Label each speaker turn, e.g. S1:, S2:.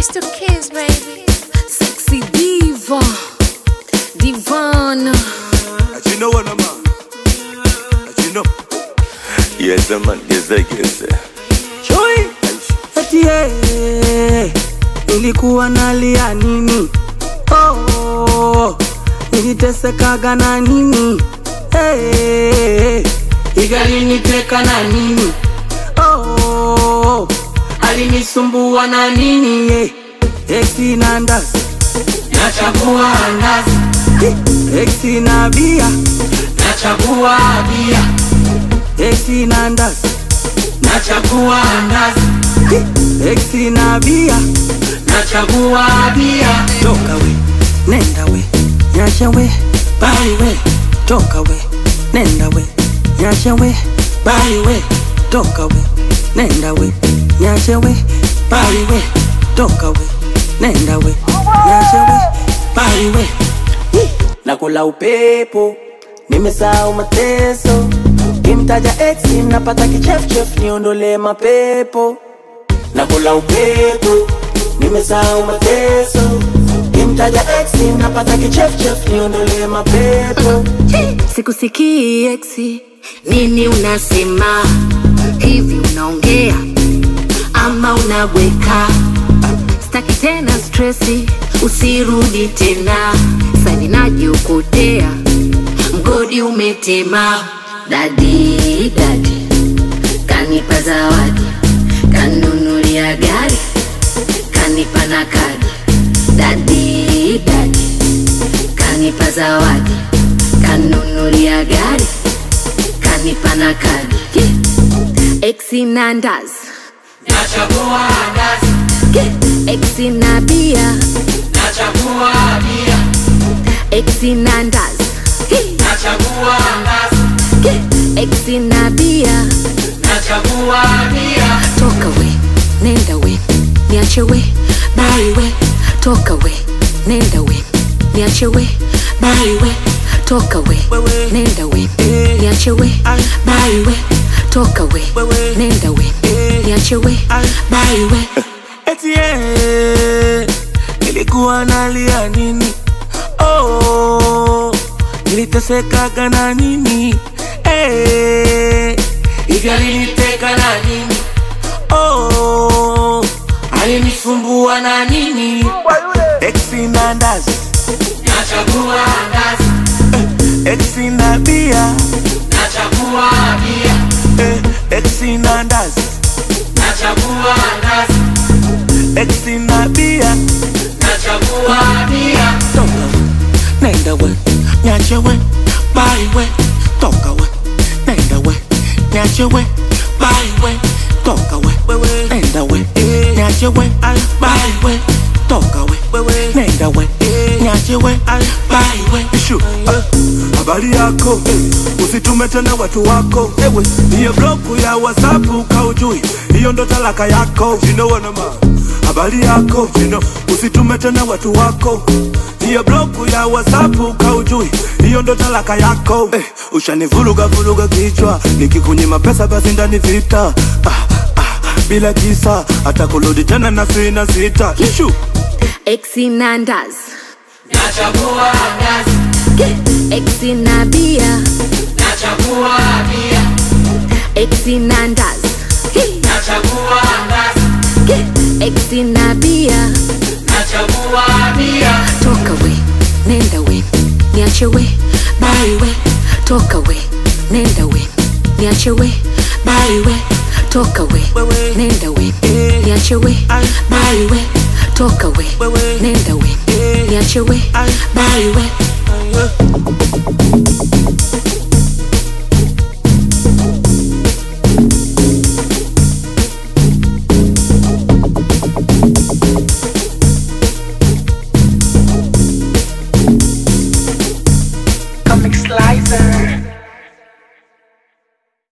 S1: It's the kids, baby.
S2: Sexy diva, divana.
S3: You know what I'm on? You know.
S4: Yes, man, yes, yes.
S5: Chui eti yeye nilikuwa nalia nini? Oh, nilitesekaga na nini? Hey, igaliniteka na nini? Oh, alinisumbua na nini? Yeah. Eti na ndazi nachagua ndazi, eti na bia nachagua bia, eti na ndazi nachagua ndazi, eti na bia nachagua bia. Toka we, nenda we, nyasha we, bali we, toka we, nenda we, nyasha we, bali we, toka we, nenda we, nyasha we, bali we, toka we, nenda we, nyasha we, bali we. Nakula upepo, nimesahau mateso, kimtaja ex napata kichefchef, niondole mapepo nakula upepo, nimesahau mateso, kimtaja ex napata kichefchef, niondole mapepo
S2: Sikusikii eksi, nini unasema? Hivi unaongea ama unabweka? Staki tena stresi, usirudi tena. Sani najiokotea, mgodi umetema. Dadi dadi kanipa zawadi, kanunulia gari, kanipa na kadi. Dadi dadi kanipa zawadi, kanunulia gari, kanipa na kadi. Yeah. Exi na ndazi,
S5: nachagua ndazi,
S2: yeah. Exi na bia,
S5: nachagua bia,
S2: exi na ndazi, yeah.
S5: nachagua ndazi,
S2: yeah. Exi na bia,
S5: nachagua bia.
S2: toka we, nenda we, niache we, bali we, toka we, nenda we, niache we, bali we, toka we, nenda we, niache we, bali we, toka we, nenda we, niache we, bali we.
S5: Eti yeye nilikuwa nalia nini? Oh, nilitesekaga na nini? Eh, hivi aliniteka na nini? Oh, alinisumbua na nini? Exi na ndazi nachagua ndazi, exi na bia nachagua bia, exi na ndazi nachagua ndazi, exi na bia nachagua bia. Toka we, nenda we, nyache we, bali we, toka we, nenda we, nyache we, bali we, toka we, nenda we, nyache we, bali we, toka we, nenda we, nyache we, bali we.
S3: Ishu, ah, habari yako eh, usitume tena watu wako ewe niyo bloku ya whatsapp kaujui hiyo ndo talaka yako you know what I'm on. habari yako you know, usitume tena watu wako niyo bloku ya whatsapp kaujui hiyo ndo talaka yako eh, ushanivuruga vuruga kichwa nikikunyima pesa basi ndani vita ah, ah, bila kisa hata kurudi tena na sina sita Ishu.
S2: Exi na ndazi,
S5: Nachagua ndazi,
S2: yeah. Exi na bia,
S5: nachagua bia,
S2: exi na ndazi, yeah.
S5: nachagua ndazi,
S2: yeah. Exi na bia,
S5: nachagua bia.
S2: toka we, nenda we, niache we, bali we, toka we, nenda we, niache we, bali we, toka we, nenda we, niache we, bali we, toka we, nenda we, niache we, bali we.